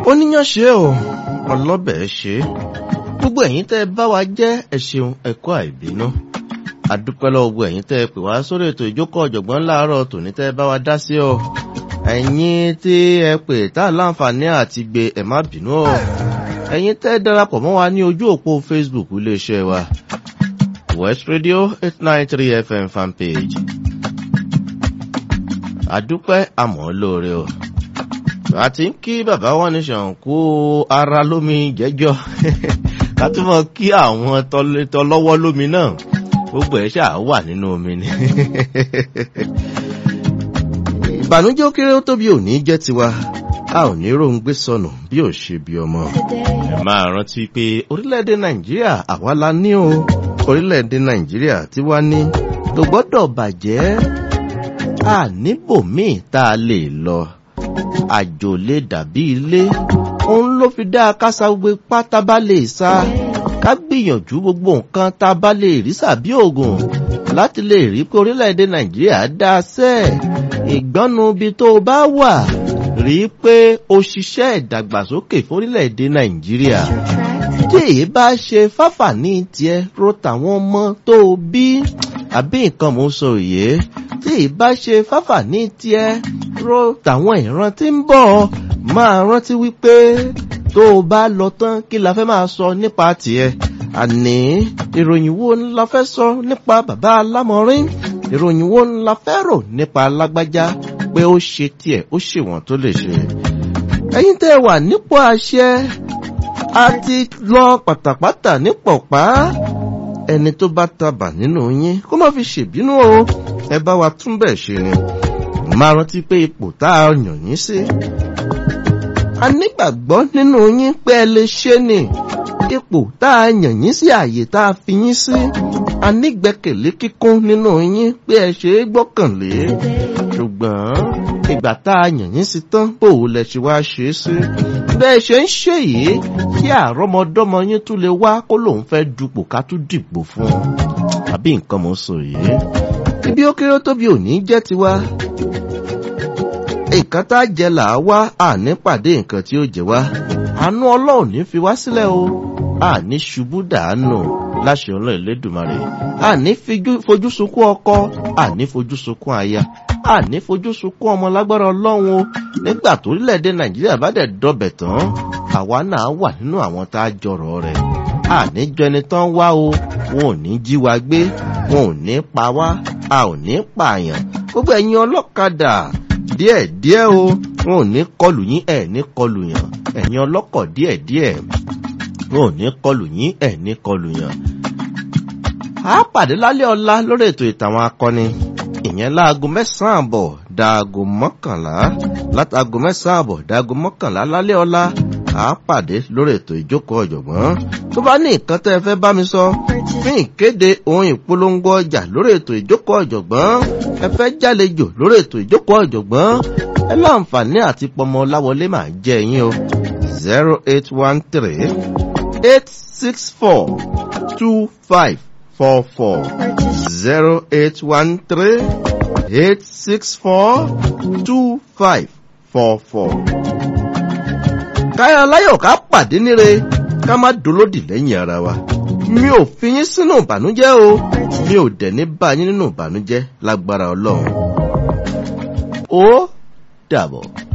oníyàn ṣe o ọlọ́bẹ̀ ṣe gbogbo ẹ̀yin tẹ́ ẹ bá wa jẹ́ ẹ ṣeun ẹ̀kọ́ àìbínú àdúpẹ́ lọ́wọ́ gbogbo ẹ̀yin tẹ́ ẹ pè wá sórí ètò ìjókòó ọ̀jọ̀gbọ́n láàárọ̀ tòní tẹ́ ẹ bá wa dá sí o ẹ̀yin tí ẹ pè tá a láǹfààní àti gbé ẹ má bínú o ẹ̀yin tẹ́ ẹ darapọ̀ mọ́ wa ní ojú òpó Facebook iléeṣẹ́ wa West Radio eight nine three FM fanpage àdúpẹ́ àmọ́ lóore o àti ń kí bàbá wọn ní ṣàǹkó ara lómi jẹ́jọ́ ká tún mọ̀ kí àwọn tọlọ́wọ́ lómi náà gbogbo ẹ̀ ṣáà wà nínú omi ni. ìbànújẹ́ ó kéré ó tóbi ò ní jẹ́ tiwa a ò ní róńgbé sọnù bí ò ṣe bí ọmọ. ẹ máa rántí pé orílẹ̀-èdè nàìjíríà àwa la ní o orílẹ̀-èdè nàìjíríà tiwa ní tó gbọ́dọ̀ bàjẹ́ a níbòmíì tá a lè lọ àjò lè dàbí ilé òun ló fi dá kásá gbogbo pátá bá lè sá ká gbìyànjú gbogbo nǹkan tá a bá lè rí sàbí òògùn láti lè rí pé orílẹ̀-èdè nàìjíríà dá sẹ́ ìgbọ́nu ibi tó o bá wà rí pé o ṣiṣẹ́ ìdàgbàsókè fórílẹ̀-èdè nàìjíríà tí èyí bá ṣe fáfà ní tiẹ̀ ro tàwọn ọmọ tó o bí àbí nǹkan mò ń sọ òye tí èyí bá ṣe fáfà ní tiẹ̀ ro tàwọn ìran tí ń bọ̀ máa rántí wípé tó o bá lọ tán kí la fẹ́ máa sọ nípa tiẹ̀ àní ìròyìn wo la fẹ́ sọ nípa bàbá alámọ̀rin ìròyìn wo la fẹ́ rò nípa lágbájá pé ó ṣe tiẹ̀ ó ṣèwọ̀n tó lè ṣe. ẹ̀yin tẹ́ wà nípò àṣẹ a ti lọ pátápátá nípò pa ẹni tó bá tabà nínú yín kó má fi ṣèbínú o ẹ bá wa tún bẹ̀ ṣe ni máa rántí pé ipò tá a yàn yín sí. a nígbàgbọ́ nínú yín pé ẹ lè ṣe ni ipò tá a yàn yín sí àyè tá a fi yín sí. a nígbẹ́kẹ̀lé kíkún nínú yín pé ẹ ṣe é gbọ́kànlé. ṣùgbọ́n ìgbà tá a yàn yín sí tán bò ó lẹ ṣe wá ṣe é sí. bẹ́ẹ̀ ṣe ń ṣe yìí kí àrọ́mọdọ́mọ yín tún lè wá kó lòun fẹ́ dupò ká tún dìbò fún un. àbí nǹkan mọ̀ sọ yìí ibi ó kéré tóbi ò ní jẹ́ tiwa. nǹkan tá a jẹ là á wá àní pàdé nǹkan tí ó jẹ wá. àánú ọlọ́run ní fi wá sílẹ̀ o àní ṣubú dàánù láṣẹ ọlọ́run Elédùmarè. àní fojú sunkún ọkọ àní fojú sunkún aya àní fojú sunkún ọmọ lágbára ọlọ́run o nígbà tó orílẹ̀-èdè nàìjíríà bá dẹ̀ dọbẹ̀ tán àwa náà wà nínú àwọn tá a jọrọ̀ rẹ̀ àní jẹni tán wá o wọn ò ní jí wa gbé wọn ò ní pa wá a ò ní pààyàn gbogbo ẹ̀yin ọlọ́kadà díẹ̀díẹ̀ o wọn ò ní kọlù yín ẹ̀ ní kọlù yàn ẹ̀yin ọlọ́kọ̀ díẹ̀díẹ̀ wọn ò ní kọlù yín ẹ̀ ní kọlù yàn. a pàdé lálẹ́ ọ̀la lórí ètò ìtàwọn akọni ìyẹn láago mẹ́sàn-án àbọ̀ dáago mọ́kànlá látàgo mẹ́sàn-án àbọ̀ dáago mọ́kànlá lálẹ́ ọ̀la a pàdé lórí ètò ìjókòó ọ̀jọ̀gbọ́n tó bá ní nǹkan tẹ́ ẹ fẹ́ bá mi sọ fún ìkéde ohun ìpolongo ọjà lórí ètò ìjókòó ọ̀jọ̀gbọ́n ẹ fẹ́ jálejò lórí ètò ìjókòó ọ̀jọ̀gbọ́n ẹ láǹfààní àti pọmọ láwọlé máa jẹ yín o zero eight one three eight six four two five four four zero eight one three eight six four two five four four. káyọ̀ aláyọ̀ ká pàdé níre ká má dolódì lẹ́yìn ara wa mi ò fi yín sínú ìbànújẹ́ o mi ò dẹ̀ ní bá yín nínú ìbànújẹ́ lágbára ọlọ́run. ó dàbọ̀.